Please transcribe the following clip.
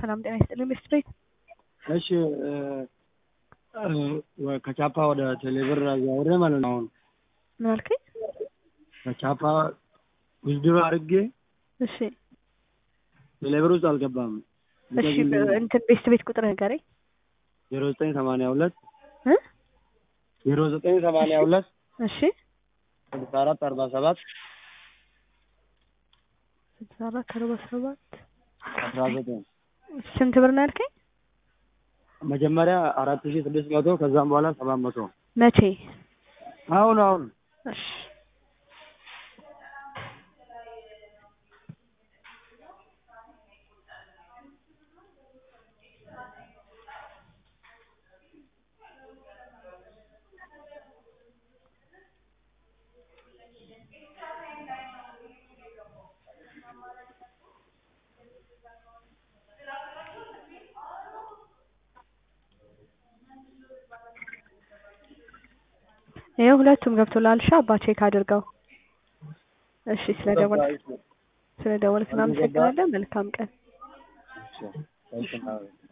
ሰላም ጤና ይስጥልኝ ሚስትሬት እሺ ከቻፓ ወደ ቴሌብር አዛውሬ ማለት ነው። አሁን ምን አልከኝ? ከቻፓ ውዝድሮ አድርጌ እሺ ቴሌብር ውስጥ አልገባም። እሺ እንትን ቤስት ቤት ቁጥር ንገረኝ ዜሮ ዘጠኝ ሰማንያ ሁለት እ ዜሮ ዘጠኝ ሰማንያ ሁለት እሺ ስልሳ አራት አርባ ሰባት ስልሳ አራት አርባ ሰባት አስራ ዘጠኝ ስንት ብር ነው ያልከኝ? መጀመሪያ አራት ሺ ስድስት መቶ ከዛም በኋላ ሰባት መቶ መቼ? አሁን አሁን እሺ ይኸው ሁለቱም ገብቶላል። እሺ አባ ቼክ አድርገው። እሺ ስለደወልክ ስለደወልክ እናመሰግናለን። መልካም ቀን። እሺ